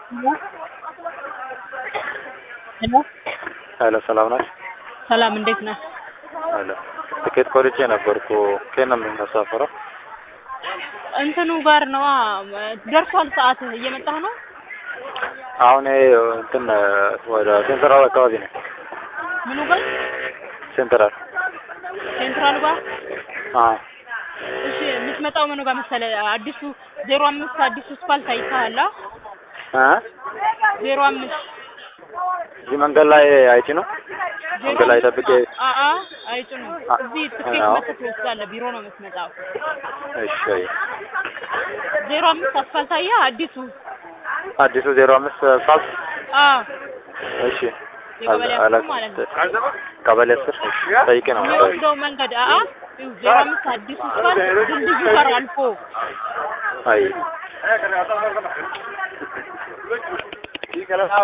ሄሎ ሄሎ ሰላም ናችሁ? ሰላም እንዴት ነህ? ሄሎ ትኬት ቆርጬ ነበርኩ። ከየት ነው የምንሳፈረው? እንትኑ ጋር ነዋ ደርሷል ሰዓት እየመጣህ ነው? አሁን ይሄ እንትን ወደ ሴንትራል አካባቢ ነው። ምኑ ጋር? ሴንትራል ሴንትራል ጋር? አዎ እሺ የምትመጣው ምኑ ጋር መሰለህ? አዲሱ ዜሮ አምስት አዲሱ ስፓልት አይተሃል? እ ዜሮ አምስት እዚህ መንገድ ላይ አይጭ ነው መንገድ ላይ ጠብቄ አአ አይጭኑም። እዚህ ትኬት አዎ። መጥተህ ትወስዳለህ። ቢሮ ነው የምትመጣው። እሺ ዜሮ አምስት አስፋልት አየህ? አዲሱ አዲሱ ዜሮ አምስት አስፋልት አዎ እሺ የቀበሌ አስር አላ- ማለት ነው። ቀበሌ አስር ጠይቄ ነው የምመጣው። የሚወስደው መንገድ አአ ይኸው ዜሮ አምስት አዲሱ ስፓልት ድልድዩ ጋር አልፎ አይ